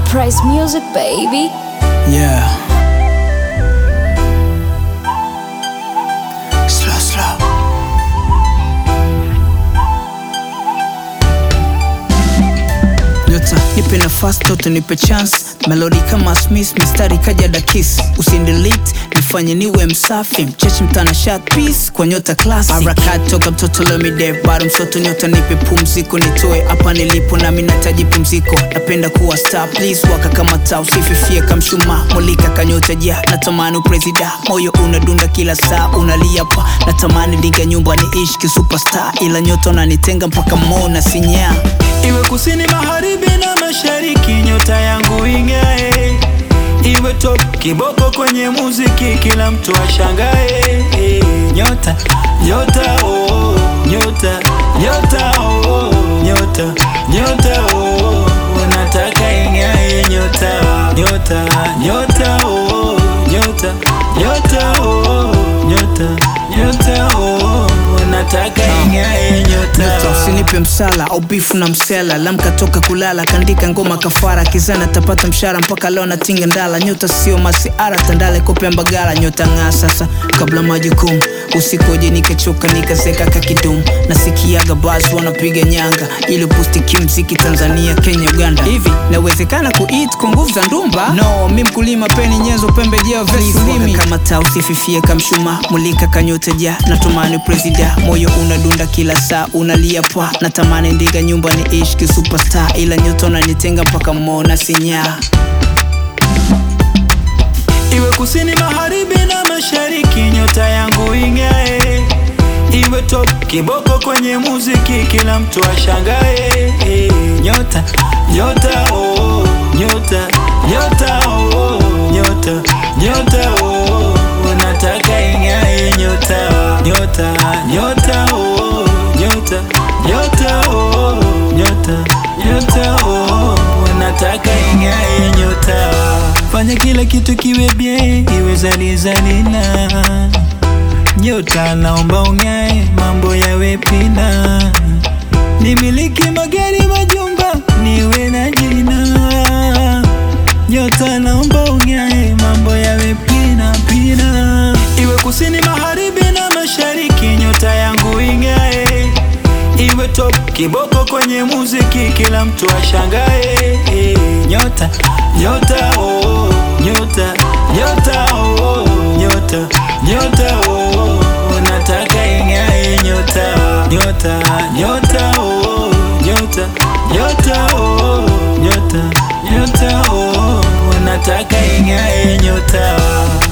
Price Music, baby. Yeah. Slow, slow. Nyota, nipe nafasi toto, nipe chance. Melody kama Smith, mistari kaja dakis. Usindelete, nifanye niwe msafi. Mchechi mtana shot piece kwa nyota classic. Harakati toka mtoto lomide, bado msoto nyota, nipe pumziko, nitoe hapa nilipo, nami nataji pumziko. Napenda kuwa star, please waka kama taa, usififie kamshuma, mulika kanyota ja. Natamani upresida, moyo unadunda kila saa, unalia pa. Natamani diga nyumba niishi kisuperstar, ila nyota unanitenga mpaka mona sinyaa Iwe kusini, magharibi na mashariki, nyota yangu ing'ae. Iwe top kiboko kwenye muziki, kila mtu ashangae. Nyota, nyota, oh, nyota, nyota, oh, nyota, nyota, oh, unataka ing'ae. Nyota, nyota, nyota, oh, nyota, nyota, oh, nyota, nyota, oh, unataka ing'ae. Nyota Nyota, usinipe msala au bifu na msela lamka toka kulala kandika ngoma kafara kizana tapata mshara mpaka leo natinga ndala nyota sio masiara tandale kope mbagala nyota ng'aa sasa kabla majukumu usikoje nikachoka nikazeka kakidumu nasikiaga basi wanapiga nyanga ili pusti kimziki Tanzania Kenya Uganda hivi nawezekana kuit kwa nguvu za ndumba no mi mkulima peni nyenzo pembejeo vesulimi kama taa usififie kamshuma mulika kanyota ja natumani presida moyo unadunda kila saa unalia pa natamani ndiga nyumba ni ish superstar ila nyota unanitenga mpaka mona sinyaa Iwe kusini, magharibi na mashariki, nyota yangu ing'ae. Iwe top kiboko kwenye muziki, kila mtu ashangae. Nyota, nyota, oh, nyota, nyota, oh, nyota, nyota, oh, unataka ing'ae. Nyota, nyota, nyota, oh, nyota, nyota, oh, nyota, nyota, oh, unataka ing'ae. Nyota fanya kila kitu kiwe bie, iwe zalizalina. Nyota naomba ung'ae, mambo yawe pina. Nimiliki magari, majumba, niwe na jina. Nyota naomba ung'ae, mambo yawe pina pina. Iwe kusini, magharibi na mashariki, nyota yangu ing'ae. Iwe top kiboko kwenye muziki, kila mtu ashangae. Nyota, nyota, oh, nyota, nyota, oh, nyota, nyota, oh, unataka ing'ae. Nyota, nyota, nyota, oh, nyota, nyota, oh, nyota, nyota, oh, unataka ing'ae. Nyota